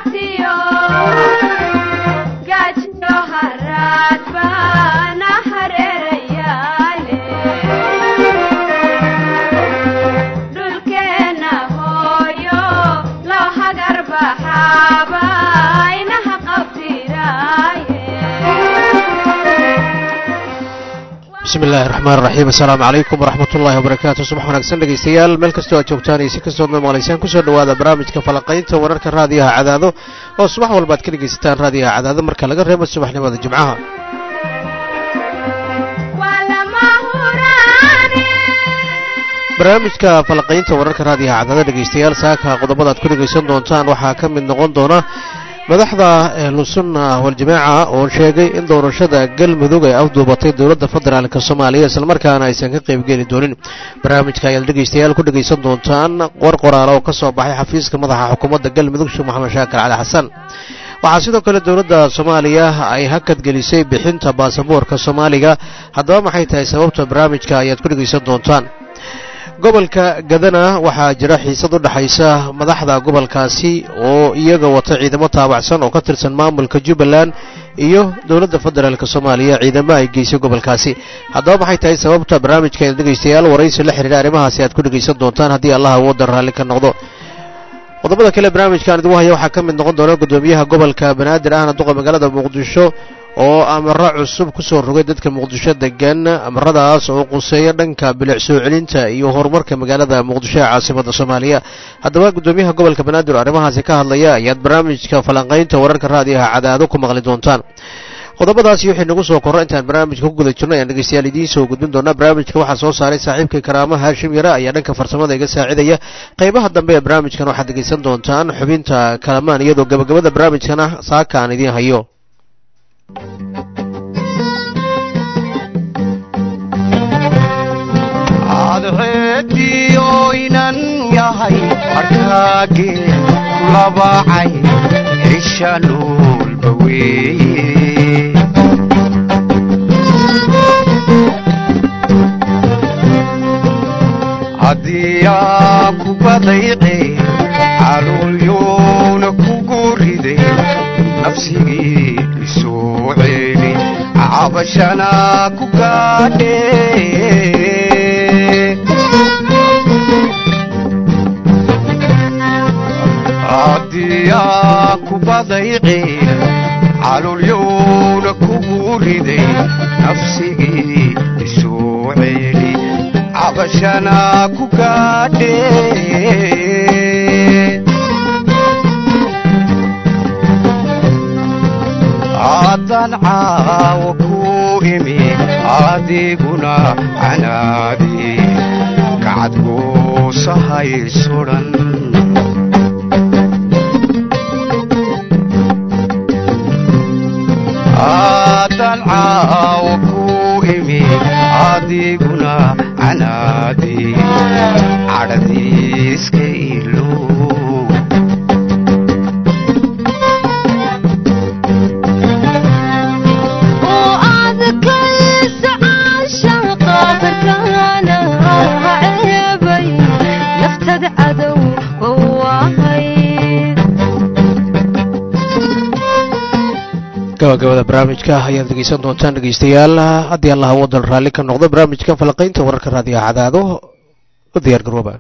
bismi illaahi raxmaan raxiim assalaamu calaykum waraxmat ullahi wabarakaatu subax wanaagsan dhegaystayaal meel kastoo aad joogtaan iyo si kastoodna maqlaysaan kusoo dhowaada barnaamijka falaqaynta wararka raadiyaha cadaado oo subax walba ad ka dhegaysataan raadiyaha cadaado marka laga reebo subaxnimada jimcaha barnaamijka falaqaynta wararka raadiyaha cadaado dhegaystayaal saaka qodobada aad ku dhegaysan doontaan waxaa ka mid noqon doona madaxda ahlusunna waljamaaca oo sheegay in doorashada galmudug ay afduubatay dowladda federaalk soomaaliya islamarkaana aysan ka qaybgeli doonin barnaamijka ayaad dhegaystayaal ku dhegaysan doontaan qor qoraala oo ka soo baxay xafiiska madaxa xukuumadda galmudug sheekh maxamed shaakir cali xasan waxaa sidoo kale dowladda soomaaliya ay hakad gelisay bixinta baasaboorka soomaaliga haddaba maxay tahay sababta barnaamijka ayaad ku dhegaysan doontaan gobolka gadana waxaa jira xiisad u dhexaysa madaxda gobolkaasi oo iyaga wata ciidamo taabacsan oo ka tirsan maamulka jubbaland iyo dowladda federaalk soomaaliya ciidamo ay geysay gobolkaasi haddaba maxay tahay sababta barnaamijka dhegaystayaal waraysi la xidhiira arrimahaasi aad ku dhegaysan doontaan haddii allah awoodan raalli ka noqdo qodobada kale barnaamijkan idigu haya waxaa ka mid noqon doona guddoomiyaha gobolka banaadir ahna duqa magaalada muqdisho oo amaro cusub ku soo rogay dadka muqdisho degan amaradaas oo quseeya dhanka bilic soo celinta iyo horumarka magaalada muqdisho ee caasimada soomaaliya haddaba guddoomiyaha gobolka banaadir oo arrimahaasi ka hadlaya ayaad barnaamijka falanqaynta wararka raadiyaha cadaado ku maqli doontaan qodobadaasi waxay nagu soo korro intaan barnaamijka ku guda jirno ayaan dhegeystayaal idiin soo gudbin doonaa barnaamijka waxaa soo saaray saaxiibkai karaama haashim yare ayaa dhanka farsamada iga saacidaya qaybaha dambe ee barnaamijkan waxaad dhegeysan doontaan xubinta kalamaan iyadoo gabagabada barnaamijkana saaka aan idiin hayo adceediyo inan yahay arkaagee kulabacay cisha noolba weeye haddii aan ku badayqe caluulyuuna kugu riday nafsigii isoo ceeli cabashana ku gaadhe haddii aan ku badayqeen calulyuuna kugu riday nafsigii isoo ceeli cabashana ku gaadhe haddaan caawa ku imi adiguna canaadi kacadgoosahay sudhan haddaan caawa ku imi adiguna canaadi cadhadiiska ilow gabagabada barnaamijka ayaad dhegeysan doontaan dhegeystayaal haddii allah waddan raalli ka noqdo barnaamijka falaqaynta wararka raadiyaha cadaado u diyaar garooba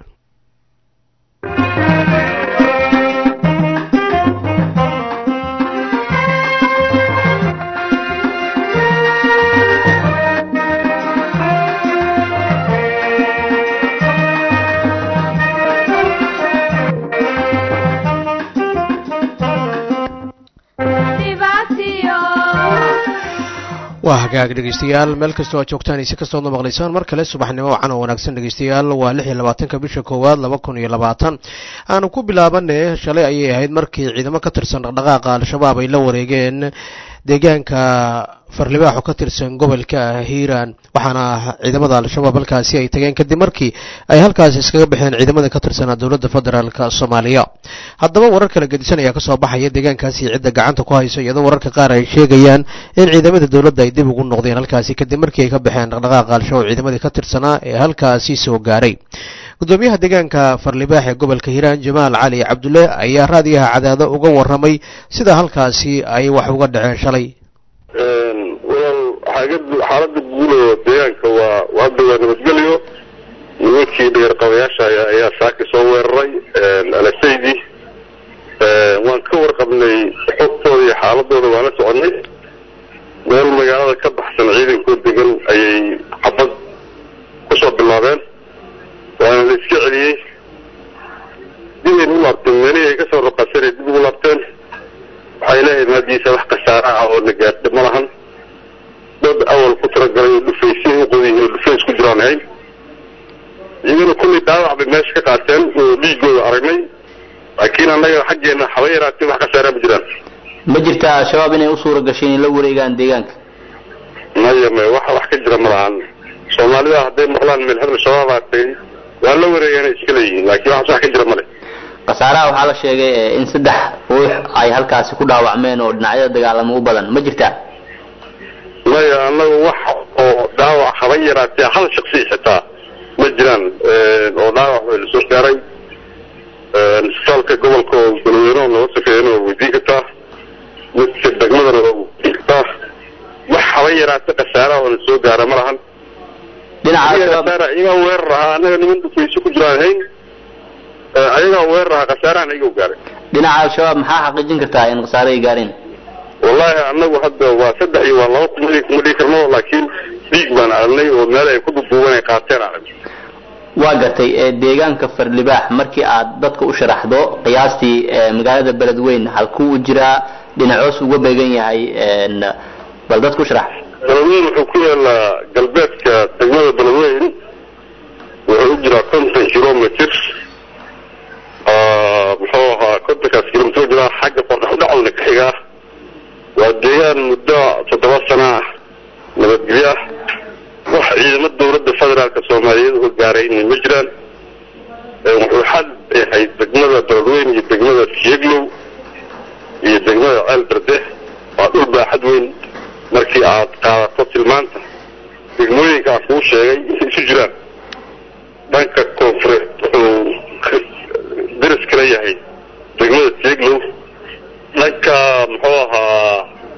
waa hagaag dhegeystayaal meel kastoo aad joogtaan iyo si kastoodna maqlaysaan mar kale subaxnimo wacan oo wanaagsan dhegeystayaal waa lix iyo labaatanka bisha koowaad laba kun iyo labaatan aanu ku bilaabane shalay ayay ahayd markii ciidamo ka tirsan dhaqdhaqaaqa al-shabaab ay la wareegeen deegaanka farlibaaxo ka tirsan gobolka hiiraan waxaana ciidamada al-shabaab halkaasi ay tageen kadib markii ay halkaasi iskaga baxeen ciidamada ka tirsanaa dowladda federaalk soomaaliya haddaba warar kala gedisan ayaa kasoo baxaya deegaankaasi cidda gacanta ku hayso iyadoo wararka qaar ay sheegayaan in ciidamada dowladda ay dib ugu noqdeen halkaasi kadib markii ay ka baxeen dhaqdhaqaaqa al-shabaab ciidamadii ka tirsanaa ee halkaasi soo gaaray gudoomiyaha deegaanka farlibaax ee gobolka hiiraan jamaal cali cabdulle ayaa raadiyaha cadaado uga warramay sida halkaasi ay wax uga dhaceen shalay walaal xaalada guud oo deegaanka waa hadda waa nabadgelyo nimankii dheerqabayaasha ayaa saaki soo weeraray alasaydi waan ka warqabnay xogtooda iyo xaaladooda waan la soconay meel magaalada ka baxsan ciidankoo degan ayay xabad kusoo bilaabeen waana la iska celiyey dibay u laabteen meelihii ay kasoo raqaseen dib ugu laabteen waxay leeyahay maadiisa wax khasaara ah oo na gaadha ma lahan dad awal ku talagalay oo dhufaysay u qodiyiin oo dhufays ku jiraan ahayn iyagana kullay dhaawac bay meesha ka qaateen oo dhiigooda aragnay laakiin annaga xaggeena haba yaraatee wax khasaaraa ma jiraan ma jirta al-shabaab inay u suura gashay inay la wareegaan deegaanka maya maya wax wax ka jira ma lahan soomaalida hadday maqlaan meel hebel shabaabaa tagay waa la wareegana iska leeyihiin laakiin wax wax ka jira male khasaaraha waxaa la sheegay in saddex ruux ay halkaasi ku dhaawacmeen oo dhinacyada dagaalamo u badan ma jirtaa maya annaga wax oo dhaawac haba yaraatee hal shaksi xitaa ma jiraan oo dhaawac way lasoo gaaray isbitaalka gobolka oo galweyne oo nooga safeeyana waa weydiin kartaa midka degmadana waa weydiin kartaa wax haba yaraate khasaaraha oo lasoo gaara ma lahan dhinaca iyagaa weerar ahaa annaga niman dhufayso ku jiraan hayn ayagaa weerar ahaa khasaarahan ayaga gaaray dhinaca al-shabaab maxaa xaqiijin kartaa in khasaare ay gaareen wallahi annagu hadda waa saddex iyo waa laba kuma kuma dhigi karno laakiin dhiig baan aragnay oo meel ay ku duduuban ay qaateen aragnay waa gartay deegaanka farlibaax markii aad dadka u sharaxdo qiyaastii magaalada beledweyn halkuu u jiraa dhinacoos uga beegan yahay bal dadka u sharax beledweyn wuxuu ku yaalaa galbeedka degmada beledweyn wuxuu u jiraa konton kilomitr muxuu ahaa kontonkaas kilomitr jiraa xagga qordhaxudhacowna ka xigaa waa deegaan muddo toddoba sana ah nabadgelyo ah wax ciidamo dawladda federaalka soomaaliyeed oo gaarayna ma jiraan wuxuu xal yahay degmada beledweyn iyo degmada siyeglow iyo degmada ceel berde waa dhul baaxad weyn markii aad qaadato tilmaanta degmooyinka aan kuu sheegay intay isu jiraan dhanka koonfureed wuxuu deris kala yahay degmada siyeglow dhanka muxuu ahaa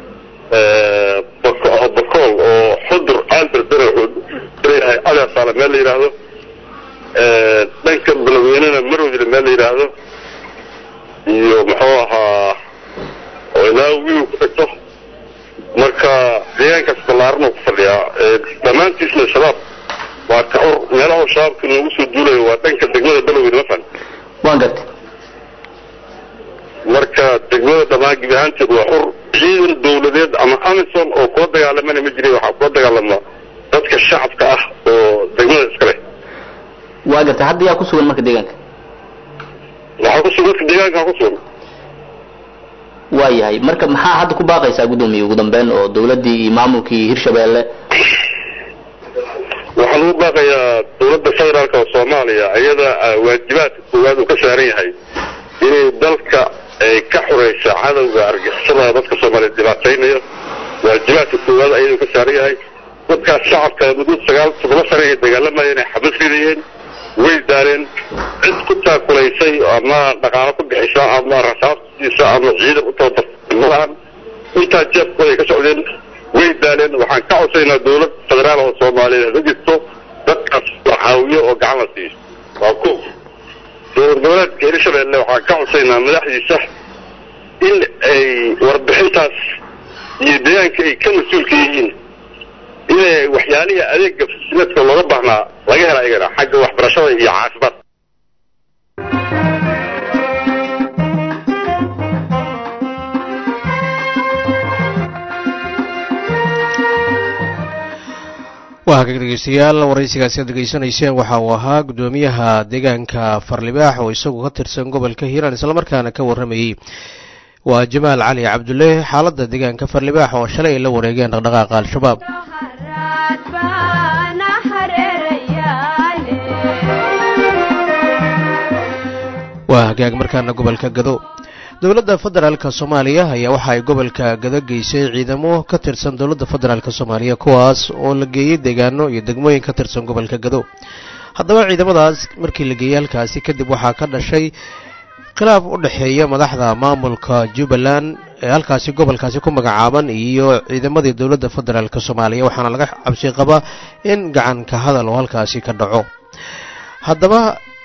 bakool oo xudur caalberdere wuxuu leeyahay adasaale meel la yidhaahdo dhanka beledweynena marowdile meel la yidhaahdo iyo muxuu ahaa oo ilaa wiiw ku tagto marka deegaankaas ballaaran oo ku fadhiyaa dhammaantiisna shabaab waa ka xur meelaha shabaabka noogu soo duulayo waa dhanka degmada beledweyne mafan waan gartay marka degmada dhammaan gebi ahaanteed waa xur ciidan dawladeed ama amison oo kula dagaalamana ma jiray waxaa kula dagaalama dadka shacabka ah oo degmada iska leh waa gartay hadda yaa ku sugan marka deegaanka waxaa ku sugan dadka deegaankaa ku sugan waa yahay marka maxaa hadda ku baaqaysaa guddoomiye ugu dambeyn oo dawladdii iyo maamulkii hirshabeelle waxaa lagu baaqayaa dawladda federaalka oo soomaaliya iyada waajibaadka koowaad uu ka saaran yahay inay dalka ay ka xuraysa cadowga argixisada dadka soomaaliyeed dhibaataynayo waajibaadka koowaad ayaduu ka saaran yahay dadkaas shacabka muddo sagaal toddoba sane ay dagaalamayeen ay xabad ridayeen way daaleen cid ku taakulaysay ama dhaqaalo ku bixisa ama rasaasiisa ama ciidan u tababartay malahan intaa jeebkooda ay ka socdeen way daaleen waxaan ka codsaynaa dawlad federaal oo soomaaliyeed ha jirto dadkaas la caawiyo oo gacan la siiyo waa ko dowlad goboleedka hirshabeelle waxaan ka codsaynaa madaxdiisa in ay warbixintaas iyo deegaanka ay ka mas-uulka yihiin inay waxyaalihii adeega fasiladka looga baahnaa laga hela ayagana xagga waxbarashada iyo caafimaadka waa hagaag dhegeystayaal waraysigaasi aad degeysanayseen waxa uu ahaa guddoomiyaha deegaanka farlibaax oo isagu ka tirsan gobolka hiiraan islamarkaana ka warramayey waa jamaal cali cabdulle xaaladda deegaanka farlibaax oo shalay ay la wareegeen dhaqdhaqaaqa al-shabaab waa hagaag markaana gobolka gado dowladda federaalk soomaaliya ayaa waxa ay gobolka gado geysay ciidamo ka tirsan dowladda federaalk soomaaliya kuwaas oo la geeyey deegaano iyo degmooyin ka tirsan gobolka gado haddaba ciidamadaas markii la geeyey halkaasi kadib waxaa ka dhashay khilaaf u dhexeeya madaxda maamulka jubbaland ee halkaasi gobolkaasi ku magacaaban iyo ciidamadii dowladda federaalk soomaaliya waxaana laga cabsi qabaa in gacanka hadal oo halkaasi ka dhaco haddaba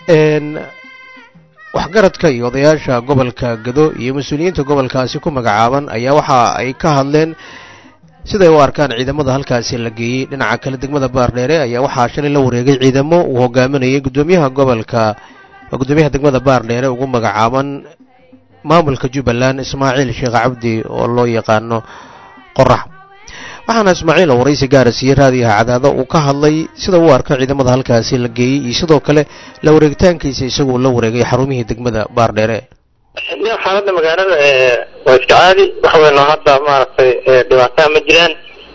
waxgaradka iyo odayaasha gobolka gado iyo mas-uuliyiinta gobolkaasi ku magacaaban ayaa waxa ay ka hadleen siday u arkaan ciidamada halkaasi la geeyey dhinaca kale degmada baardheere ayaa waxaa shalay la wareegay ciidamo uu hogaaminayay guddoomiyaha gobolka guddoomiyaha degmada baardheere ugu magacaaban maamulka jubbaland ismaaciil sheekh cabdi oo loo yaqaano qorax waxaana ismaaciil oo waraysi gaara siiyey raadiyaha cadaado uu ka hadlay sida uu arko ciidamada halkaasi la geeyey iyo sidoo kale la wareegitaankiisa isagoo la wareegay xarumihii degmada baardheere xaaladda magaalada waa iska caadi wax weyn oo hadda maaragtay dhibaataa ma jiraan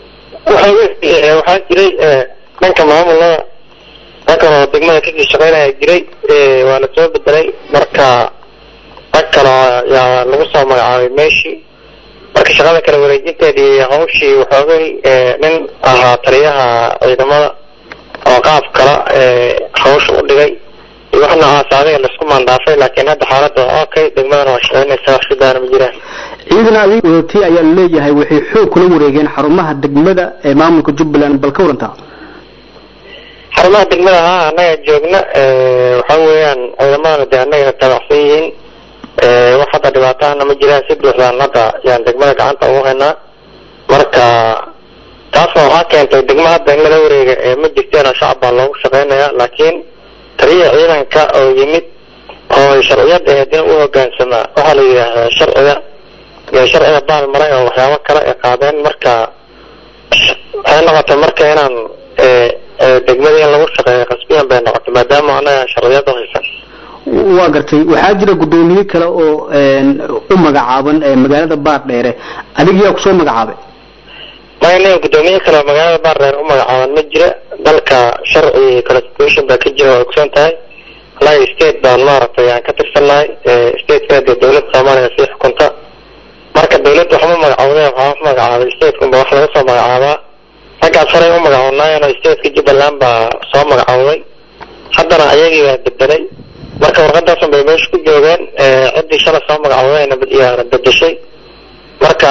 waxaa jiray dhanka maamulada dhankan oo degmada kasii shaqeynaya jiray waa la soo bedelay marka rag kale yaa lagu soo magacaabay meeshii marka shaqada kale wareejinteedii hawshii waxoogay nin ahaa taliyaha ciidamada oo qaab kala hawsha u dhigay iyo wax noocaas adiga laisku maandhaafay laakiin hadda xaaladda waa okay degmadana waa shaqeynaysa wax sidaana ma jiraan ciidan adig wadatay ayaa laleeyahay waxay xoog kula wareegeen xarumaha degmada ee maamulka jubbaland bal ka warantaa xarumaha degmada haa annaga joogna waxa weeyaan ciidamadana dee annagana taabacsan yihiin wax hadda dhibaatahana ma jiraan si buuxdaan hadda yaan degmada gacanta ugu haynaa marka taasna waxaa keentay degma hadda in lala wareega ma jirteenoo shacab baa loogu shaqeynaya laakiin taliya ciidanka oo yimid oo sharciyada ahayd in u hogaansamaa waxaa la yidhaahdaa sharciga sharciga baal maray oo waxyaabo kale ay qaadeen marka waxay noqotay marka inaan degmada in lagu shaqeeyo qasbiyan bay noqotay maadaama annaga sharciyada haysan waa gartay waxaa jira guddoomiye kale oo u magacaaban magaalada baardheere adig yaa kusoo magacaabay maya nin guddoomiye kale oo magaalada baardheere u magacaaban ma jira dalka sharci constitution baa ka jira waa ogsoon tahay wallahi state baan maaragtay aan ka tirsannahay stateka dee dowladda soomaaliya sii xukunta marka dowladda waxma magacawdeen waxaa u magacaabay statekunba wax laga soo magacaabaa raggaas horay u magacoonaayeen oo stateka jubbaland baa soo magacawday haddana ayagii baa bedelay marka warqadaasun bay meesha ku joogeen ciddii shalay soo magacawdayna yaana bedeshay marka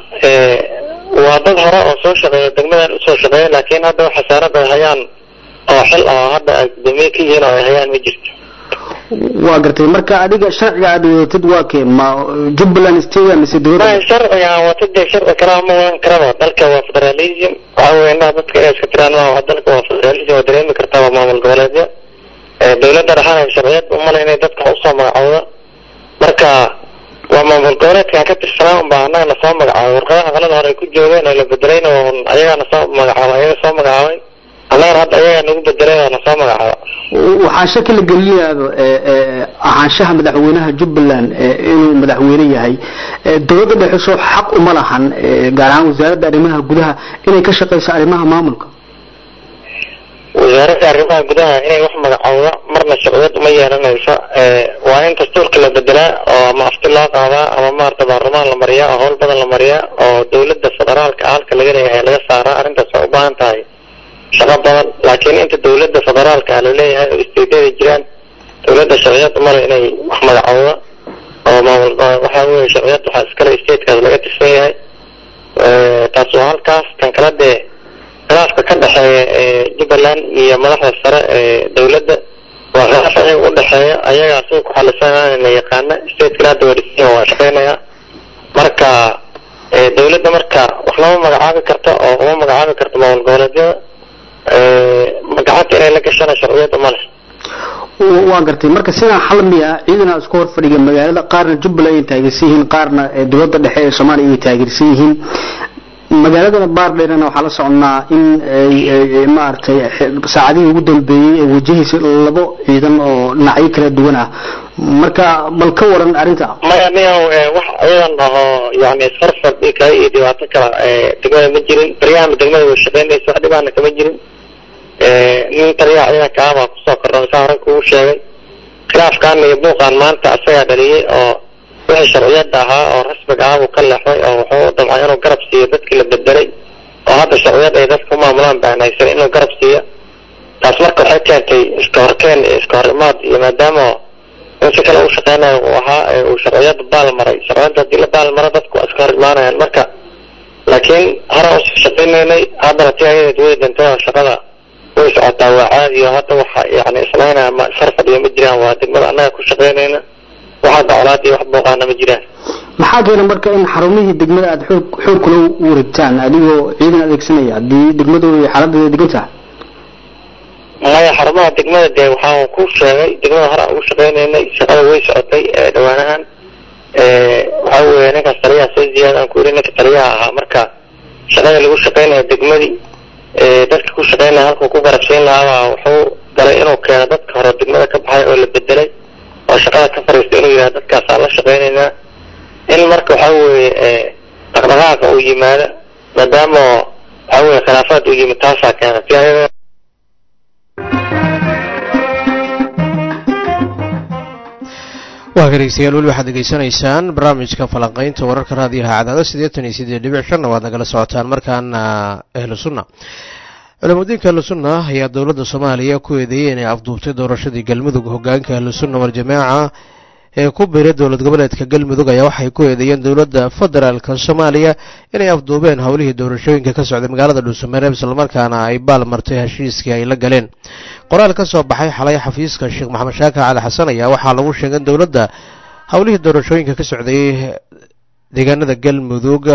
waa dad hore oo soo shaqeeya degmadan usoo shaqeeya laakiin hadda wax xasaarad ay hayaan oo xil oo hadda ay guddoomiye ka yihiin oo ay hayaan ma jirto waa gartay marka adiga sharciga aad wadatid waa kee ma jubbaland state mise dowladda ma sharciga aan wata dee sharci kalaa ma wadan karaba dalka waa federalism waxa weeye innaha dadka inay iska tiraan maaha dalka waa federalism waa dareemi kartaa waa maamul goboleedyo dowladda dhexana sharciyad umale inay dadka usoo magacawda marka waa maamul goboleedkaan ka tirsanaa unbaa annaga na soo magacaabay warqadaha qalada hore ay ku joogeen oo la bedelayna ayagaa na soo magacaabay ayaga soo magacaabay annagana hadda ayagaa nagu bedelay oo na soo magacaaba waxaa shaki la gelinayaaba ahaanshaha madaxweynaha jubbaland inuu madaxweyne yahay dowladda dhexe soo xaq uma lahan gaar ahaan wasaaradda arrimaha gudaha inay ka shaqeyso arrimaha maamulka wasaaradda arrimaha gudaha inay wax magacowda marna sharciyad uma yeelanayso waa in dastuurka la bedelaa oo ama afti loo qaadaa ama maarata baarlamaan la mariyaa oo howl badan la mariyaa oo dowladda federaalka halka laga leeyahay laga saaraa arrintaas waa u baahan tahay shaqo badan laakiin inta dowladda federaalka ah laleeyahay oo isteedyada jiraan dowladda sharciyad umale inay wax magacowda oo maamul waxaa weye sharciyad waxaa iskale statekaas laga tirsan yahay taas waa halkaas kan kala dee khilaafka ka dhexeeya jubbaland iyo madaxda sare ee dowladda waa khilaaf ayaga u dhexeeya ayagaa siga ku xalisanana yaqaana stateskana hadda waa dhisan waa shaqeynaya marka dowladda marka wax lama magacaabi karto oo uma magacaabi karto maamul goboleedyada gacanta inay la gashana sharciyad uma leh waa gartay marka sidaa xal miya ciidana isku hor fadhiga magaalada qaarna jubbaland ay taageersan yihiin qaarna dowladda dhexe ee soomaaliya ay taageersan yihiin magaaladana baardheerana waxaa la soconnaa in maaragtay saacadihii ugu dambeeyey ee wajahaysa labo ciidan oo dhinacyo kala duwan ah marka bal ka waran arrinta maya niyow wax ciidan ahoo yani isfarfar kale iyo dhibaato kala degmada ma jirin baryahanba degmada way shaqeynaysa wax dhibaana kama jirin nin taliyaha ciidanka ah baa kusoo kordhan saa hore kugu sheegay khilaafkan iyo buuqan maanta asagaa dhaliyey oo wixii sharciyada ahaa oo rasmiga ah buu ka leexday oo wuxuu damcay inuu garab siiyo dadkii la bedelay oo hadda sharciyad ay dadka u maamulaan baan haysan inuu garab siiyo taas marka waxay keentay iska horkeen iyo iska hor imaad iyo maadaama in si kale uu shaqeynayo uu ahaa ee uu sharciyada baal maray sharciyada haddii la baal maro dadku waa iska hor imaanayaan marka laakiin horaan usii shaqeynaynay haddana ti ayadeed way dantay shaqada way socotaa waa caadi oo hadda waxa yani isnaynaya ma sar fadhiyo ma jiraan waa degmada annaga ku shaqeynayna wax hadda colaad iyo wax booqaana ma jiraan maxaa keena marka in xarumihii degmada aada xoog xoog kula wareegtaan adigoo ciidan adeegsanaya haddii degmadooda iyo xaaladeeda degan tahay maya xarumaha degmada dee waxaan ku sheegay degmada hore aan ugu shaqeynaynay shaqada way socotay ee dhawaanahan waxa weeye ninkaas taliyaha soo ziyaada aan ku yiri ninka taliyaha ahaa marka shaqada lagu shaqeynaya degmadii dadka ku shaqeynaya halkuu ku garabsiin lahaabaa wuxuu galay inuu keeno dadka hore degmada ka baxay oo la bedelay oo shaqada ka fariistay inuu yidhaha dadkaasaan la shaqeynaynaa in marka waxa weeye dhaqdhaqaaqa uu yimaado maadaama waxa weeye khilaafaad uu yimid taasaa keentay si ayada waa dhegeystayaal weli waxaad degeysanaysaan barnaamijka falanqaynta wararka raadiyaha cadaado siddeetan iyo siddeed dhibic shanna waad nagala socotaan markaana ahlu sunna culamadiinka ahlu sunna ayaa dowladda soomaaliya ku eedeeyey inay afduubtay doorashadii galmudug hogaanka ahlu sunna waljamaaca ee ku biiray dowlad goboleedka galmudug ayaa waxay ku eedeeyeen dowladda federaalka soomaaliya inay afduubeen howlihii doorashooyinka ka socday magaalada dhuusamareeb islamarkaana ay baal martay heshiiskii ay la galeen qoraal ka soo baxay xalay xafiiska sheekh maxamed shaakir cali xasan ayaa waxaa lagu sheegay in dowladda howlihii doorashooyinka ka socday deegaanada galmudug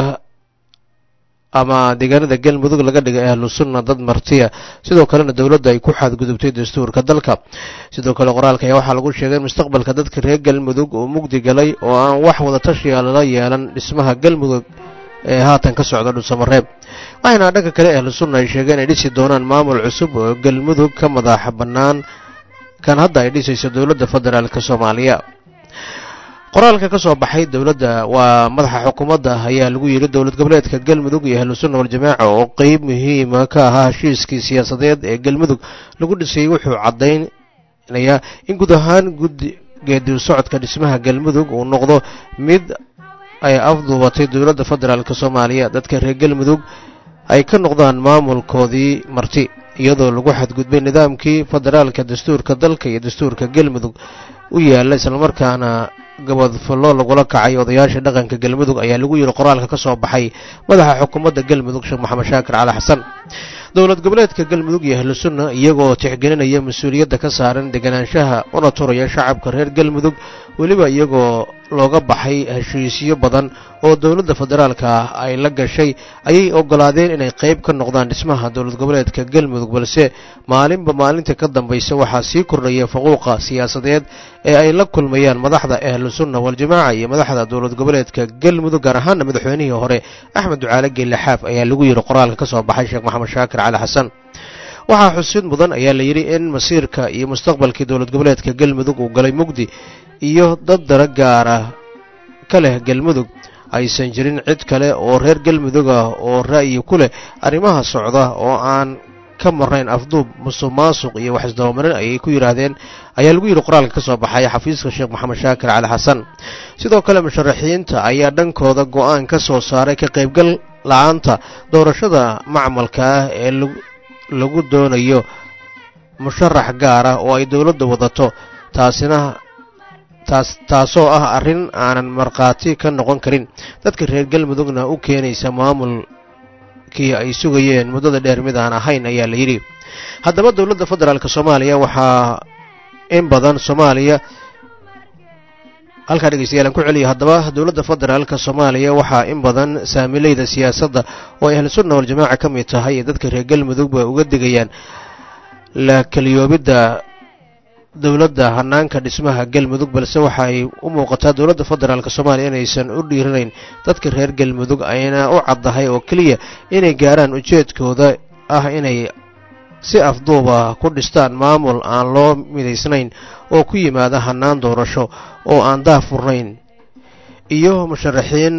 ama deegaanada galmudug laga dhigay ahlu sunna dad martiya sidoo kalena dowladda ay ku xadgudubtay dastuurka dalka sidoo kale qoraalka ayaa waxaa lagu sheegay in mustaqbalka dadka reer galmudug uu mugdi galay oo aan wax wada tashiya lala yeelan dhismaha galmudug ee haatan ka socda dhuusamareeb waxayna dhanka kale ahlu sunna ay sheegeen inay dhisi doonaan maamul cusub oo galmudug ka madaxa bannaan kan hadda ay dhisayso dowladda federaalka soomaaliya qoraalka ka soo baxay dowladda waa madaxa xukuumadda ayaa lagu yidhi dowlad goboleedka galmudug iyo ahlu sunna waljamaaca oo qeyb muhiima ka ahaa heshiiskii siyaasadeed ee galmudug lagu dhisayey wuxuu caddaynayaa in guud ahaan guddi geedi socodka dhismaha galmudug uu noqdo mid ay afduubatay dowladda federaalk soomaaliya dadka reer galmudug ay ka noqdaan maamulkoodii marti iyadoo lagu xadgudbay nidaamkii federaalka dastuurka dalka iyo dastuurka galmudug u yaalla islamarkaana gabadfallo lagula kacay odayaasha dhaqanka galmudug ayaa lagu yidhi qoraalka ka soo baxay madaxa xukuumadda galmudug sheekh maxamed shaakir cali xasan dowlad goboleedka galmudug iyo ahlu sunna iyagoo tixgelinaya mas-uuliyadda ka saaran deganaanshaha una turaya shacabka reer galmudug weliba iyagoo looga baxay heshiisyo badan oo dowladda federaalka ay la gashay ayay ogolaadeen inay qayb ka noqdaan dhismaha dowlad goboleedka galmudug balse maalinba maalinta ka dambaysa waxaa sii kordhaya faquuqa siyaasadeed ee ay la kulmayaan madaxda ahlu sunna waljamaaca iyo madaxda dowlad goboleedka galmudug gaar ahaana madaxweynihii hore axmed ducaale geelle xaaf ayaa lagu yidhi qoraalka ka soo baxay sheekh maxamed shaakir cali xasan waxaa xusid mudan ayaa la yidhi in masiirka iyo mustaqbalkii dowlad goboleedka galmudug uu galay mugdi iyo dad dara gaara ka leh galmudug aysan jirin cid kale oo reer galmudug ah oo ra'yi ku leh arrimaha socda oo aan ka marnayn afduub musuq maasuq iyo wax isdabamarin ayay ku yidhaahdeen ayaa lagu yidhi qoraalka ka soo baxay xafiiska sheekh maxamed shaakir cali xasan sidoo kale musharaxiinta ayaa dhankooda go-aan ka soo saaray ka qaybgal la-aanta doorashada macmalka ah ee lagu doonayo musharax gaar ah oo ay dowladda wadato taasina taas taasoo ah arrin aanan markhaati ka noqon karin dadka reer galmudugna u keenaysa maamulkii ay sugayeen muddada dheer mid aan ahayn ayaa la yidhi haddaba dowladda federaalk soomaaliya waxaa in badan soomaaliya halkaa dhegeystayaal aan ku celiya haddaba dowladda federaalka soomaaliya waxaa in badan saamileyda siyaasadda oo ay ahlu sunna waljamaaca ka mid tahay ee dadka reer galmudugba uga digayaan la keliyoobidda dowladda hanaanka dhismaha galmudug balse waxa ay u muuqataa dowladda federaalk soomaaliya inaysan u dhiiranayn dadka reer galmudug ayna u caddahay oo keliya inay gaaraan ujeedkooda ah inay si afduuba ku dhistaan maamul aan loo midaysnayn oo ku yimaada hanaan doorasho oo aan daafurnayn iyo musharaxiin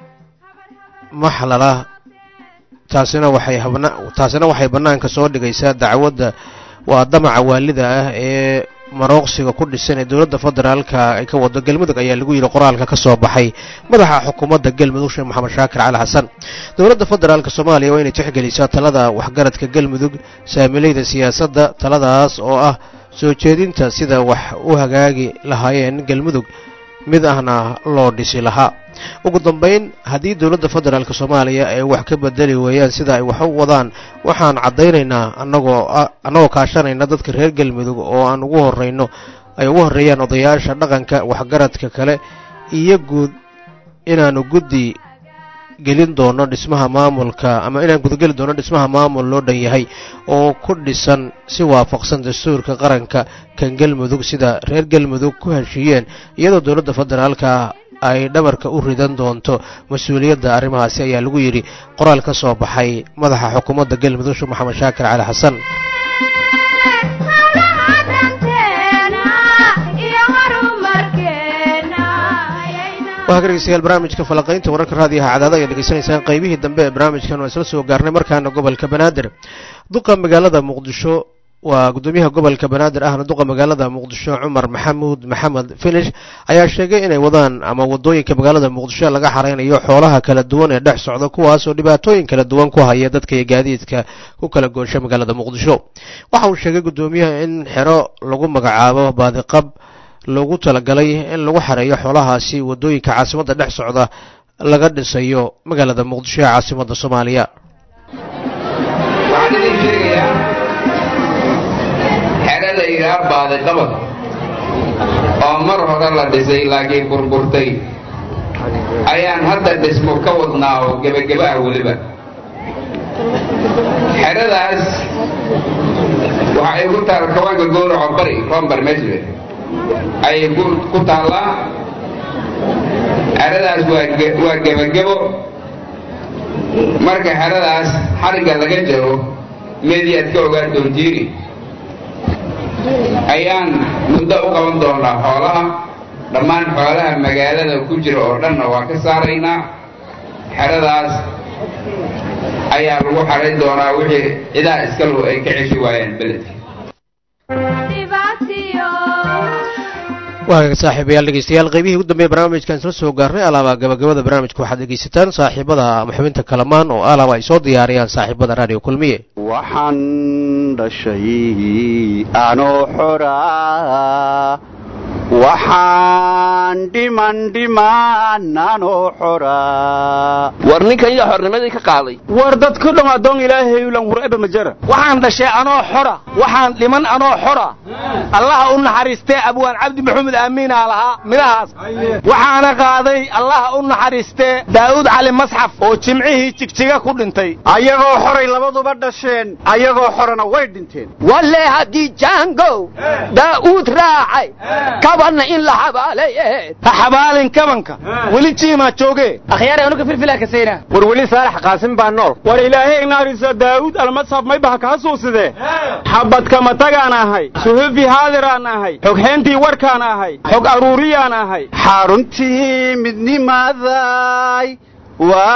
maxlala taasina waxay habna taasina waxay bannaanka soo dhigaysaa dacwadda waa damaca waalida ah ee marooqsiga ku dhisan ee dowladda federaalka ay ka wado galmudug ayaa lagu yidhi qoraalka ka soo baxay madaxa xukuumadda galmudug sheekh maxamed shaakir cali xasan dowladda federaalka soomaaliya waa inay tixgelisaa talada waxgaradka galmudug saamilayda siyaasadda taladaas oo ah soo jeedinta sida wax u hagaagi lahaayeen galmudug mid ahna loo dhisi lahaa ugu dambayn haddii dowladda federaalk soomaaliya ay wax ka bedeli weeyaan sida ay wax u wadaan waxaan caddaynaynaa annagoo annagoo kaashanayna dadka reer galmudug oo aan ugu horrayno ay ugu horreeyaan odayaasha dhaqanka waxgaradka kale iyo guud inaanu guddi gelin doono dhismaha maamulka ama inaan gudageli doono dhismaha maamul loo dhan yahay oo ku dhisan si waafaqsan dastuurka qaranka kan galmudug sida reer galmudug ku heshiiyeen iyadoo dowladda federaalka ay dhabarka u ridan doonto mas-uuliyadda arrimahaasi ayaa lagu yidhi qoraal ka soo baxay madaxa xukuumadda galmudug sheekh maxamed shaakir cali xasan waa dhegeystayaal barnaamijka falaqaynta wararka raadiyaha cadaada ayaad dhegeysanaysaan qaybihii dambe ee barnaamijkan waa isla soo gaarnay markaana gobolka banaadir duqa magaalada muqdisho waa guddoomiyaha gobolka banaadir ahna duqa magaalada muqdisho cumar maxamuud maxamed finish ayaa sheegay inay wadaan ama wadooyinka magaalada muqdisho laga xareynayo xoolaha kala duwan ee dhex socda kuwaas oo dhibaatooyin kala duwan ku haya dadka iyo gaadiidka ku kala goosha magaalada muqdisho waxa uu sheegay guddoomiyaha in xero lagu magacaabo baadiqab loogu talagalay in lagu xareeyo xoolahaasi wadooyinka caasimadda dhex socda laga dhisayo magaalada muqdisho ee caasimadda soomaaliya waxaan idin sheegayaa xerada ilaar baaday qabad oo mar hore la dhisay laakiin burburtay ayaan hadda dhismo ka wadnaa oo gebageba ah weliba xeradaas waxa ay ku taal kawaanka gowraco bari rombar mesle ayay ku taallaa xeradaas waa gebagebo marka xeradaas xarigga laga jaro meedii aad ka ogaan doontiini ayaan muddo u qaban doonaa xoolaha dhammaan xoolaha magaalada ku jira oo dhanna waa ka saaraynaa xeradaas ayaa lagu xarayn doonaa wixii cidaa iskalu ay ka ceshi waayaan beledka waagaga saaxiibayaal dhegeystayaal qaybihii ugu dambeeye barnaamijkan isla soo gaarnay alaaba gabagabada barnaamijka waxaad dhegeysataan saaxiibada ama xubinta kalamaan oo alaaba ay soo diyaariyaan saaxiibada raadiyo kulmiye waxaan dhashay anoo xoraa waxaan dhiman dhiman anoo xoraa war ninkan yaa xornimadii ka qaaday war dadku dham addoon ilaahay ulan hur'eba majara waxaan dhashay anoo xora waxaan dhiman anoo xora allaha u naxariistee abwaan cabdi maxamed aamiinaa lahaa midhahaas waxaana qaaday allaha u naxariistee daa'uud cali masxaf oo jimcihii jigjiga ku dhintay ayagoo xoray labaduba dhasheen ayagoo xorana way dhinteen walle haddii jaangow daa'uud raacay kabanna in la xabaaleeye ha xabaalin kabanka weli jiimaa jooge akhyaare anuga filfilaa kasayna war weli saalax qaasim baa nool war ilaahay naarisa daa'uud almasxaf may baha kaa suuside xabadkama tagaan ahay suhufi haadiraan ahay xogxeentii warkaan ahay xog aruuriyaan ahay xaruntii midnimaday waa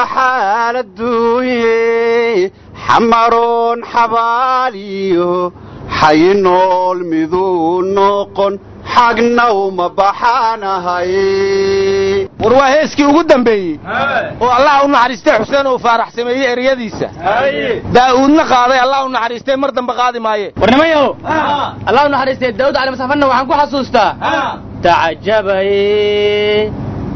xaaladuuye xamaroon xabaaliyo xayinool miduu noqon xagna uma baxaanahay war waa heeskii ugu dambeeyey oo allah u naxariistay xuseen uu faarax sameeyey eryadiisa daa'uudna qaaday allah u naxariistay mar dambe qaadi maaye war nimayow allah u naxariistay daawud cali masafanna waxaan ku xasuustaa tacajabaye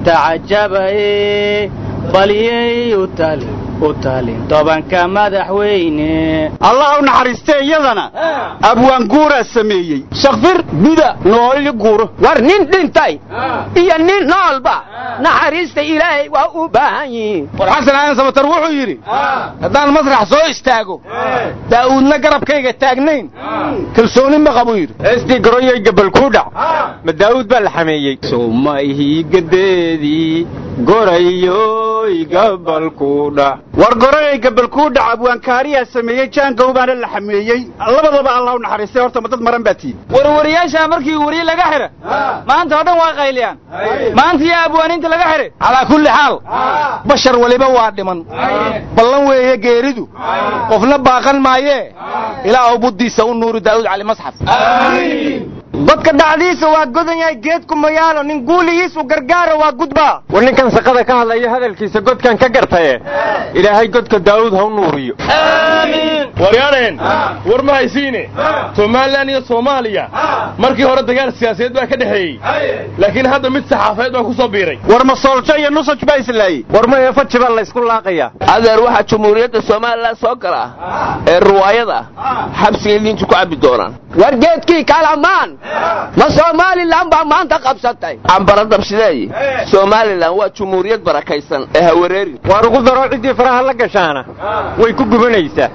tacajabaye balyey u tali u talin tobanka madaxweyne allah u naxariistee iyadana abwaan guuraa sameeyey shakfir buda nooli guuro war nin dhintay iyo nin noolba naxariista ilaahay waa u baahan yihiin war xasan aadan samatar wuxuu yidhi haddaan masrax soo istaago daa'uudna garabkayga taagnayn kalsooni ma qabuu yidhi heestii garoyay gabal kuu dhac ma daa'uud baa la xameeyey sowmayhii gadeedii gorayoy gabal kuu dhac war gorayay gabalkuu dhac abwaankaariyaa sameeyey jaangow baana la xameeyey labadaba allah u naxariistay horta ma dad maran baa tihin warwariyaasha markii wariye laga xidha maanta oo dhan waa qayliyaan maanta yaa abwaaniinta laga xidhay calaa kulli xaal bashar weliba waa dhiman ballan weeye geeridu qofna baaqan maayee ilaa buddiisa u nuuri daa'uud cali masxaf godka dhacdiisa waa godan yahay geedku mayaalo nin guuligiisu gargaara waa gudbaa war ninkan shaqada ka hadlaya hadalkiisa godkan ka gartaye ilaahay godka daawud ha u nuuriyo waryaaneen war ma haysiine somalilan iyo soomaaliya markii hore dagaal siyaasadeed baa ka dhexeeyey laakiin hadda mid saxaafadeed baa ku soo biiray war ma sooljo iyo nusaj baa islaayey war ma eefaji baa laysku laaqayaa adeer waxaa jamhuuriyadda somalilan soo gala ee ruwaayada xabsiga liintu ku cabbi doonaan war geedkii kalamaan ma somalilan baa maanta qabsatay cambara dabshideeye somalilan waa jumhuuriyad barakaysan ee hawareeri waar ugu daro ciddii faraha la gashaana way ku gubanaysaa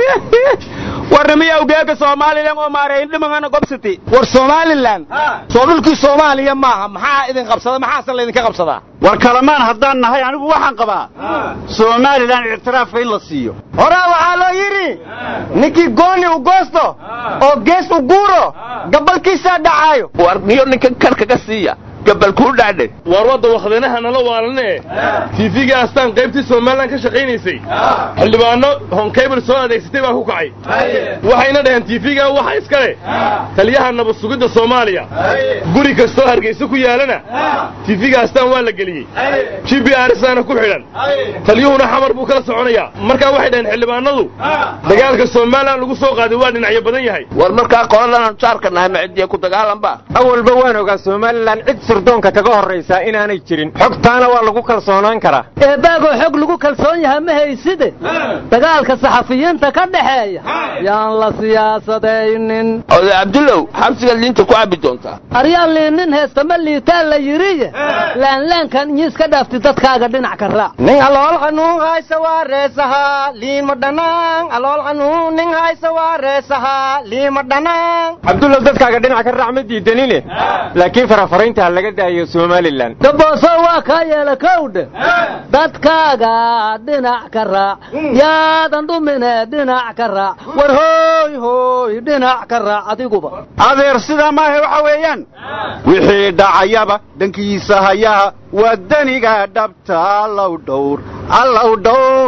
warnimiya ugeega somalilan oo maareeyin dhimangana gobsiti war somalilan soo dhulkii soomaaliya maaha maxaa idin qabsada maxaase laydinka qabsadaa war kalamaan haddaan nahay anigu waxaan qabaa somalilan ictiraafka in la siiyo horaa waxaa loo yidhi ninkii gooni u goosto oo gees u guuro gabalkiisaa dhacaayo war niyo ninkan kar kaga siiya gabal kuu dhacdhe waar wadda wakdanaha nala waalanee tiifiga astaan qaybtii somalilan ka shaqaynaysay xildhibaano honkaybar soo adeegsatay baa ku kacay waxayna dhaheen tiifiga waxa iska leh taliyaha nabad sugidda soomaaliya guri kastoo hargaysa ku yaalana tiifiga astaan waa la geliyey g b arsaana ku xidhan taliyuhuna xamar buu kala soconayaa markaa waxay dhaheen xildhibaanadu dagaalka somalilan lagu soo qaaday waa dhinacyo badan yahay war markaa qoladan jaarka nahay macidiya ku dagaalanba awalba waan ogaa somalilan cid sirdoonka kaga horraysaa inaanay jirin xogtaana waa lagu kalsoonaan karaa eebaagoo xog lagu kalsoon yaha ma hayside dagaalka saxafiyiinta ka dhaxeeya yaan la siyaasadaynin oday cabdullow xabsigaad liinta ku cabbi doontaa aryaa liinnin heestama liitaa la yidhiye laanlaankan inyiiska dhaafti dadkaaga dhinac ka raac nin alool qanuun haysa waa reesahaa liima dhanaan alool qanuun nin haysa waa reesahaa liima dhanaan cabdullow dadkaaga dhinac ka raac ma diidanine laakiin farafaraynta ha laga daayo somalilan dabooso waa kaa yeela kowdhe dadkaaga dhinac ka raac yaadan dhumine dhinac ka raac war hooy hooy dhinac ka raac adiguba adeer sidaa maahe waxa weeyaan wixii dhacayaba dhankiisa hayaha waa daniga dhabta allow dhowr allow dhowr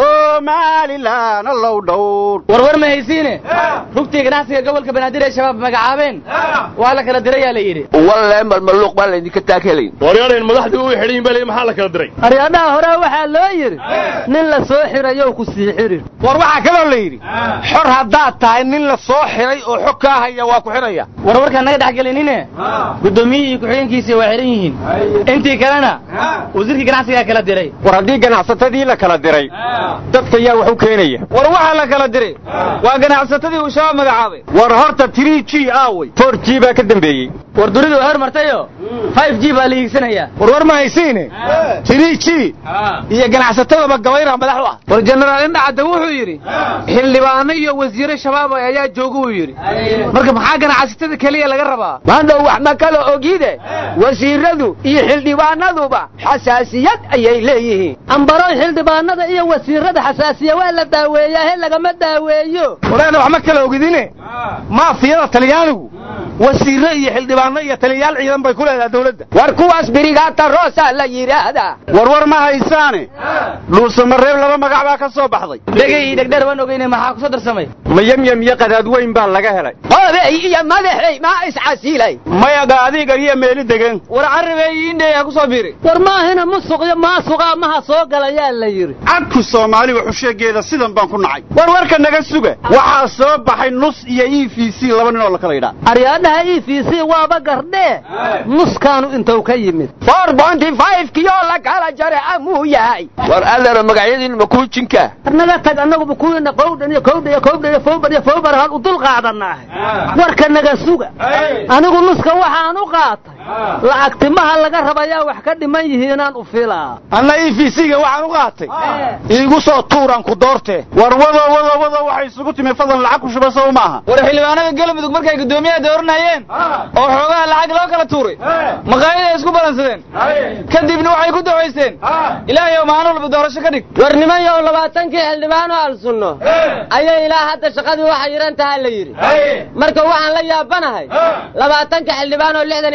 somalilan allow dhowr warwar ma haysiine rugtii ganacsiga gobolka banaadir ee shabaab magacaabeen waa la kala dirayaa la yidhi walle malmaluuq baan laydinka taakelayn waryaaneen madaxdii u xidhan baa maxaa la kala diray aryadhaha hore waxaa loo yidhi nin la soo xirayow ku sii xirin war waxaa kaloo la yidhi xor haddaad tahay nin la soo xiray oo xog kaa haya waa ku xidhaya warwarkaan naga dhex gelinine guddoomiyihii iyo ku-xigeenkiisii waa xidhan yihiin intii kalena wasiirkii ganacsigaa kala diray war haddii ganacsatadii la kala diray dadka yaa wax u keenaya war waxaa la kala diray waa ganacsatadii uu shabaab magacaabay war horta trii g aawey for g baa ka dambeeyey war dunidu way hormartayo five g baa la hiigsanayaa warwar ma haysiine trii g iyo ganacsatadaba gabayra madax u ah war jenaraal indhacadda wuxuu yidhi xildhibaano iyo wasiire shabaab ayaa jooga uu yidhi marka maxaa ganacsatada keliya laga rabaa maandhow wax ma kala ogide wasiiradu iyo xildhibaanaduba xasaasiyad ayay leeyihiin ambaroy xildhibaanada iyo wasiirada xasaasiya waa la daaweeyaa he lagama daaweeyo walaana wax ma kala ogidine maafiyada talyaanigu wasiirre iyo xildhibaano iyo taliyayaal ciidan bay ku leedahay dawladda war kuwaas birigaata roosa la yidhaahdaa warwar ma haysaane dhuusamareeb laba magac baa ka soo baxday dhegay iyo dhegdheer waan ogeyne maxaa ku soo darsamay ma yemyem iyo qadaad weyn baa laga helay oobey iyo madaxey maa iscasiilay mayaga adiga iyo meeli degan war carabey indheeya ku soo biiri war maahina musuq iyo maasuqa amaha soo galayaa la yidhi cadku soomaali waxusheegeeda sidan baan ku nacay war warka naga suga waxaa soo baxay nus iyo e v c laba nin oo la kala yidhaa aryaadhaha e v c waaba gardhee nuskaanu intuu ka yimid four bonty five kiyoo la kala jare amuu yahay war adeero magacyadiin ma kuu jinka naga tag annaguba kuwiina qowdhan iyo kowdha iyo kowdha iyo fowbar iyo fowbar hal u dul qaadanaahe warka naga suga anigu nuska waxaan u qaatay lacagtimaha laga rabayaa wax ka dhiman yihiinaan u filaa anna e v c-ga waxaan u qaatay iigu soo tuuraan ku doortee war wado wado wado waxay isugu timi fadlan lacag ku shuba sow maaha war xildhibaanada galmudug markay guddoomiyaha dooranayeen oo xoogaha lacag loo kala tuuray maqaayaday isku balansadeen kadibna waxay ku dawaysteen ilaahay maalin walba doorasho ka dhig war nimanyow labaatankii xildhibaan oo alsunno ayay ilaa hadda shaqadii waxa yiran tahaa la yidhi marka waxaan la yaabanahay labaatanka xildhibaan oo lixdan iyo sagaal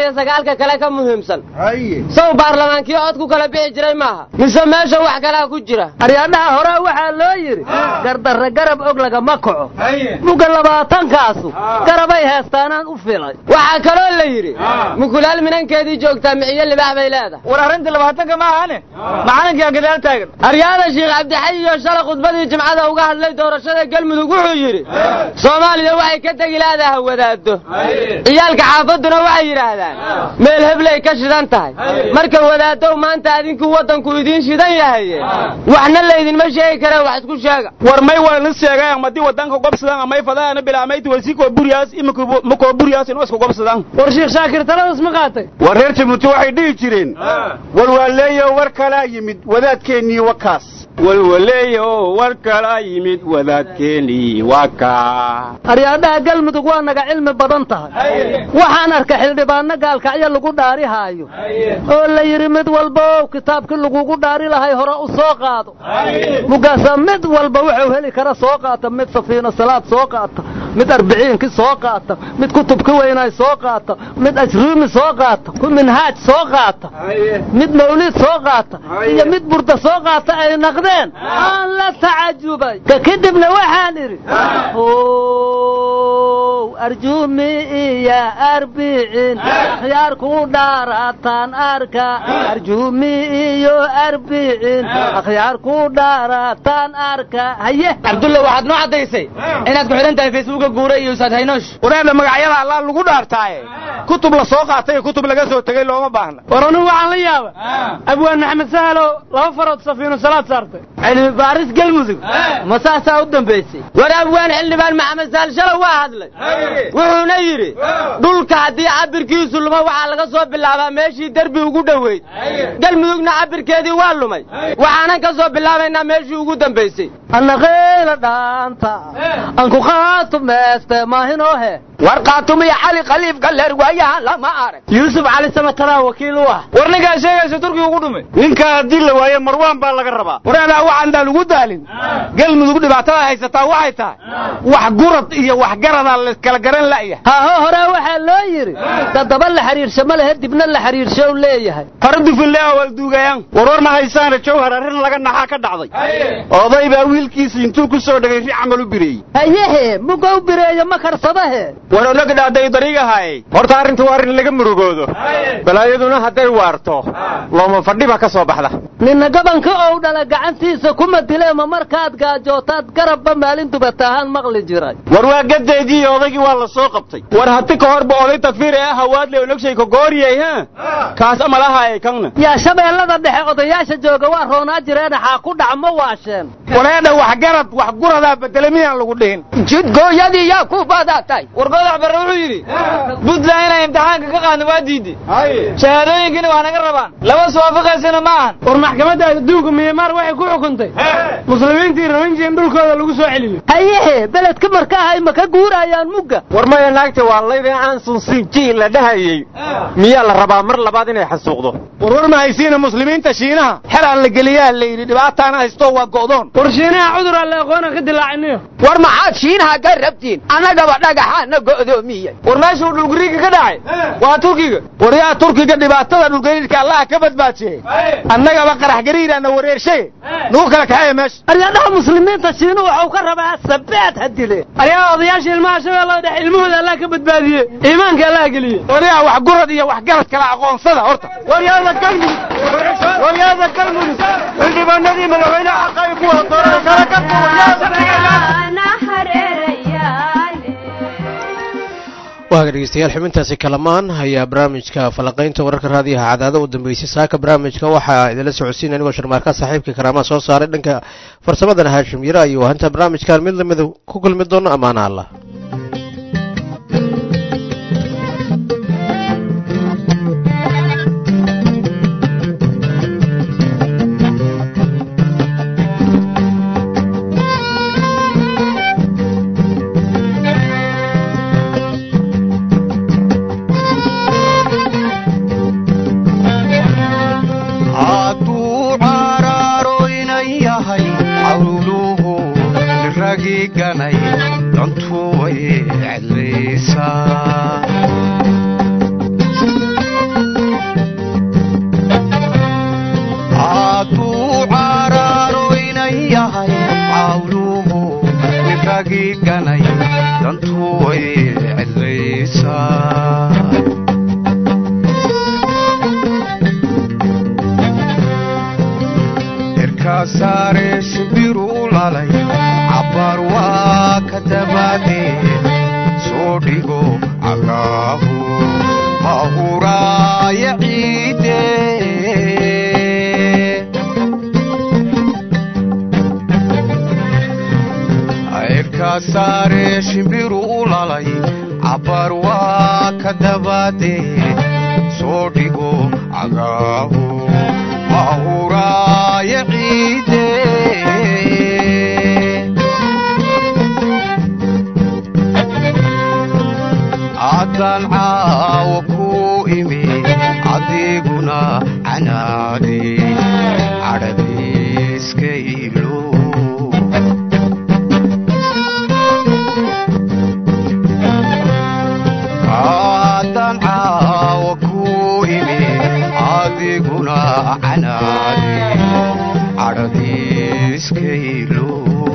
federaalka kale ka muhiimsan sow baarlamaankii cod ku kala bixi jiray maaha mise meesha wax kalaa ku jira aryaadhaha hore waxaa loo yidhi gardarre garab og lagama kaco muga labaatankaasu garabay heestaanaan u filay waxaa kaloo la yidhi mukulaal minankeedii joogtaa miciyo libaax bay leedahay war arrintii labaatanka ma ahane macalinkaa gadaal taagan aryaada sheekh cabdixay iyo shalay khudbadii jimcada uga hadlay doorashada galmudug wuxuu yidhi soomaaliya waxay ka tegi laadaha wadaado ciyaalka xaafadduna waxay yidhaahdaan meel heblay ka shidan tahay marka wadaadow maanta adinku waddanku idiin shidan yahaye waxna laydinma sheegi kare wax isku sheega war may walna sheegayan madii wadanka gobsadan amay fadaana bilaamayti wasiko buriyaas imako buriyaas inoo isku gobsadan war sheekh shaakir taladas ma qaatay war reer jabuuti waxay dhihi jireen walwaaleeyo war kalaa yimid wadaadkeennii wakaas walwaleeyo war kalaa yimid wadaadkeennii waka aryaadhaha galmudug waa naga cilmi badan tahay waxaan arka xildhibaano gaalkacyo lagu dhaarihaayo oo la yidhi mid walba ow kitaabkii lagugu dhaari lahay hore u soo qaado mugaasa mid walba wuxuu heli kara soo qaata mid safiino salaad soo qaata mid arbiciinkii soo qaata mid kutubki weynaay soo qaata mid ajruumi soo qaata ku minhaaj soo qaata mid mawliid soo qaata iyo mid burda soo qaata ay naqdeen aan la tacajubay ka kadibna waxaan idhi arjuumi iyo arbicin khiyaar ku dhaarataan arka arjuumi iyo arbicin akhyaar ku dhaarataan arka haye cabdulla waxaad noo caddaysay inaad ku xidhan tahay facebooka guure iyo usaad haynoosh wareedha magacyada allaa lagu dhaartaaye kutub la soo qaatay iyo kutub laga soo tegey looma baahna war anugu waxaan la yaaba abwaan maxamed sahalo laba farood safiino salaad saartay cilmi baaris galmudug ma saasaa u dambaysay war abwaan xildhibaan maxamed sahal shalow waa hadlay wuxuuna yidhi dhulka haddii cabirkiisu luma waxaa laga soo bilaabaa meeshii derbi ugu dhoweyd galmudugna cabirkeedii waa lumay waxaanan ka soo bilaabaynaa meeshii ugu dambaysay annaqayla dhaanta anku qaatumeeste maahinoohe war qaatumiya cali khaliifka leer waayahan lama arag yuusuf cali samatalaa wakiil u ah war ninkaa sheegaysa turkiga ugu dhumay ninkaa haddii la waayo marwaan baa laga rabaa wareedaa waxaandaan ugu daalin galmudug dhibaatada haysataa waxay tahay wax gurad iyo wax garadaa lakala garan la'yahay haaho hore waxaa loo yidhi dadaba la xiriirsho ma lehe dibna la xiriirsho u leeyahay hore dufille awalduugayaan warwar ma haysaana jawhar arrin laga naxaa ka dhacday oday baa wiilkiisii intuu ku soo dhegay ri camal u bireeyey hayehe muga u bireeyo ma karsadahe war ologidhaaday dariigahaye horta arrintu waa arrin laga murugoodo balaayaduna hadday waarto looma fadhiba ka soo baxda ninna gabanka ou dhala gacantiisa kuma dileema markaad gaajootaad garabba maalin dubatahaan maqli jiray war waa gadeedii odaygii waa la soo qabtay war hati ka horba oday takfiir ee hawaadle ologshay ka gooriyay ha kaas amalahaay kanna yaa shabeellada dhexe odayaasha jooga waa roonaa jireen xaa ku dhac ma waasheen wareedha wax garad wax guradaa bedele miyaan lagu dhihin jidgooyadii yaa ku badatay war godax barre wuxuu yidhi puntland inay imtixaanka ka qaadno waa diiday shahaadooyinkiina waa naga rabaan laba iswaafaqaysana ma ahan war maxkamadda adduunka miyamaar waxay ku xukuntay muslimiintii rawinji in dhulkooda lagu soo celiyo hayehe beledka marka ahay ma ka guurayaan mugga war maya naagta waa laydin aansun sinjii la dhahayey miyaa la rabaa mar labaad inay xasuuqdo warwar ma haysiina muslimiinta shiinaha xelaan la geliyaa la yidhi dhibaataana haysto waa go'doon war shiinaha cudur aan la aqoona ka dilaacinayo war maxaad shiinaha ka rabtiin annagaba dhagaxaana go'doomiyey war meeshuu dhulgariirka ka dhacay waa turkiga war yaa turkiga dhibaatada dhulgariirka allaha ka badbaajiyey annagaba qarax gariiraana wareershay nugu kala kaxeeya meesha aryadaha muslimiinta shiinu waxuu ka rabaa sabaad ha dile aryaha odayaasha ilmaha shabeellada dhexe ilmahooda allah ka badbaadiye iimaanka allah geliye waryaa wax gurad iyo wax garad kala aqoonsada horta waryaada galmudug waryaada galmudug xildhibaanadii madaxweynaha xaqay ku wada dooran kala ka waaga dhegeystayaal xubintaasi kalamaan ayaa barnaamijka falanqaynta wararka raadiyaha cadaada u dambeysay saaka barnaamijka waxaa idinla socodsiinaya anigoo sharmaarka saaxiibka karaamaha soo saaray dhanka farsamadana haashim yare ayuu hanta barnaamijkan mid lamida ku kulmi doono ammaana allah cuntu way cedlaysaa hadduu caraaro inan yahay cawluhu ninkagii ganay dantu way cidlaysaa irkaa saare shibiru lalay cabbaar waa ka dabaadee soo dhigo cagaahu mahuraaya ciidee irkaa saare shimbiru u lalay cabbaar waa ka dabaadee soo dhigo cagaahu mahuraaya ciidee haddaan caawa ku imi adiguna canaade cadhadiiska ilo haddaan caawa ku imi adiguna canaade cadhadiiska ilo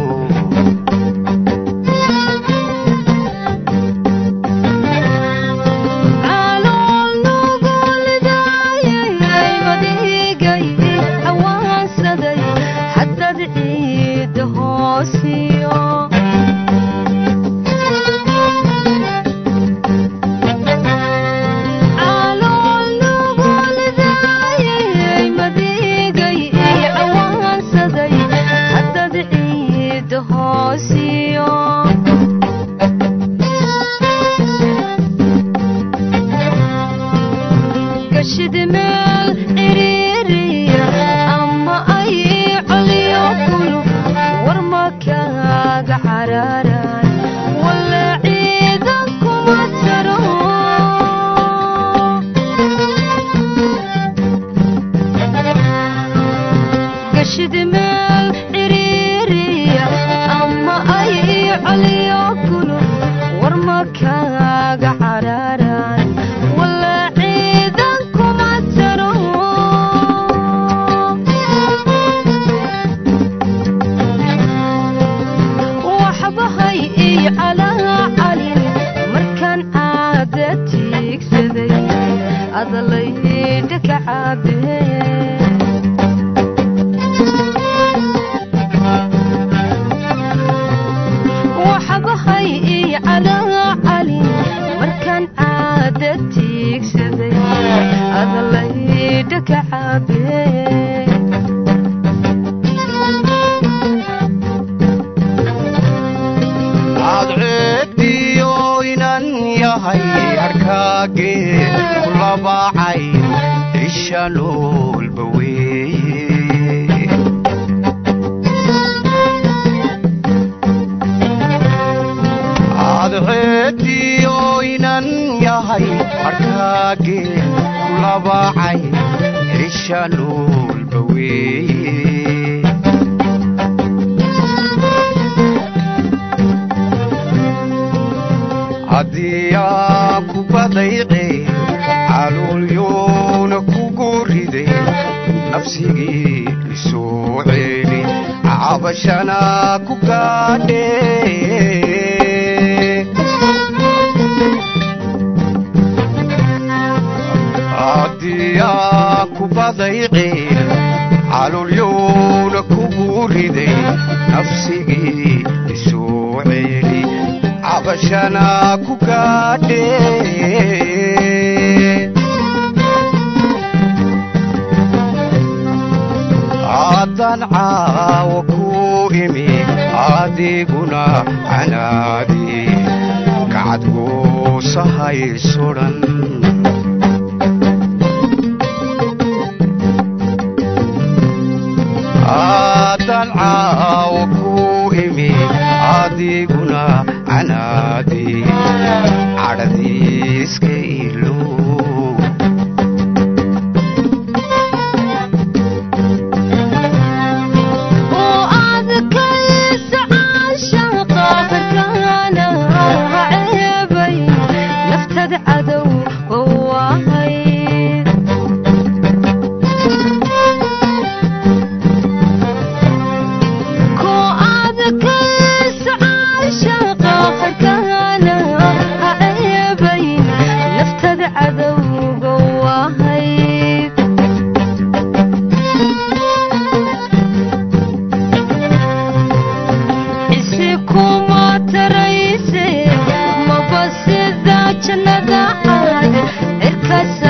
haddaan caawa ku imi adiguna canaadi kacadguusahay sudhan haddaan caawa ku imi adiguna canaadi cadhadiiska ilo ka